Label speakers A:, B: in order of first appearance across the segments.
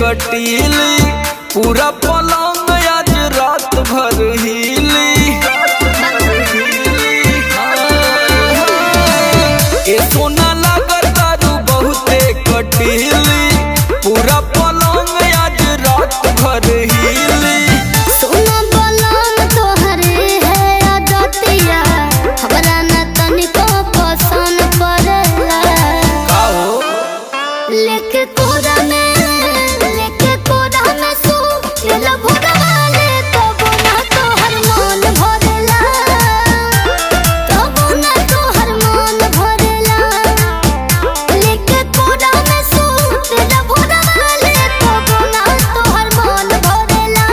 A: कटीली पूरा पलंग आज रात भर हिली ए सोना लागत तारू बहुते कटीली पूरा पलंग आज रात भर हिली
B: सोना बलम तोहरे है अदतिया हमरा न तनिको पसंद पड़ेला
A: का हो
B: लेके कोरा में लेके कोरा में सो दिल भरवाले तब ना तोहर मन भरेला तब ना तोहर मन भरेला लेके कोरा में सो दिल भरवाले तब ना तोहर मन भरेला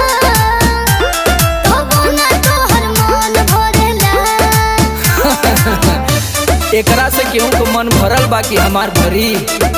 B: तब ना तोहर मन भरेला
A: एकरा से केहू को मन भरल बा कि हमार भरी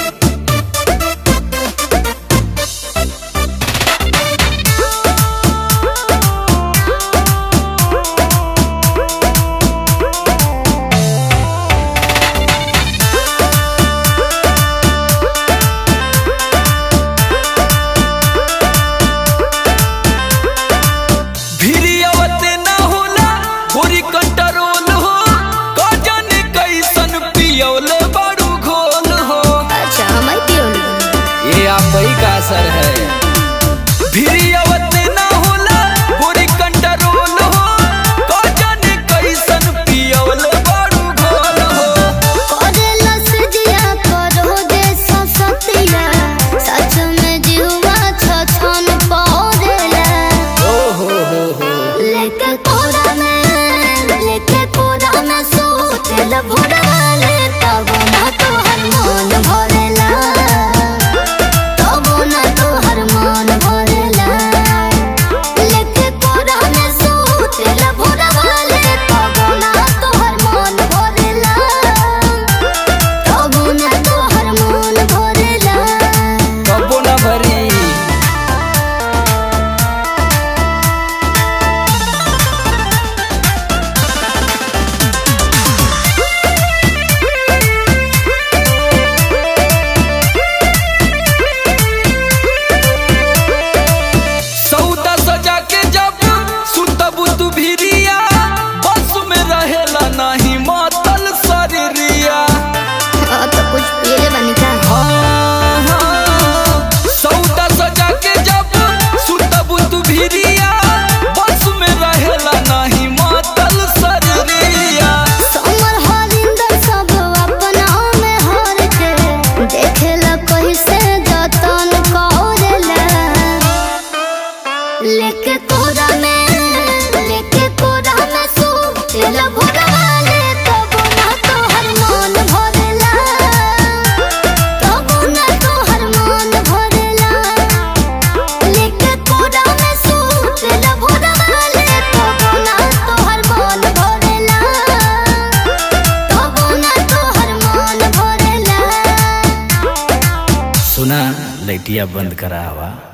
A: भिरियवते ना होला पूरी कंट्रोल हो कजन कैसन पियौले बड़ू घोल हो
B: अच्छा हमारी पियोली
A: ये आप ही का असर है भिरियवते ना होला पूरी कंट्रोल हो कजन कैसन पियौले बड़ू घोल हो
B: करेला सजिया करो दे ससतिया सच में जीवा छछन पौरेला
A: ओ हो हो हो
B: लेके कोरा में लेके कोरा में सोतेल भोरवाले तब ना तोहर मन भरेला तब ना तोहर मन भरेला लेके कोरा में सोतेल भोरवाले तब ना तोहर मन भरेला तब ना तोहर मन भरेला
A: कबो ना भरी सौदा सजा के जब सुतबू तू भिरिया बस में रहेला नाही मातल शरीरिया
B: अब तो कुछ पिए बनी का
A: हाँ, हाँ। सौदा सजा के जब सुतबू तू भिरिया बस में रहेला नाही मातल शरीरिया
B: समर हरिंदर सब अपना में हर के देखेला कैसे जतन करेला लेके कोरा में लेके कोरा में सो दिल भरवाले तब ना तोहर मन भरेला तब ना तोहर मन भरेला लेके कोरा में सो दिल भरवाले तब ना तोहर मन भरेला तब ना तोहर मन भरेला
A: सुना लैटिया बंद करा हवा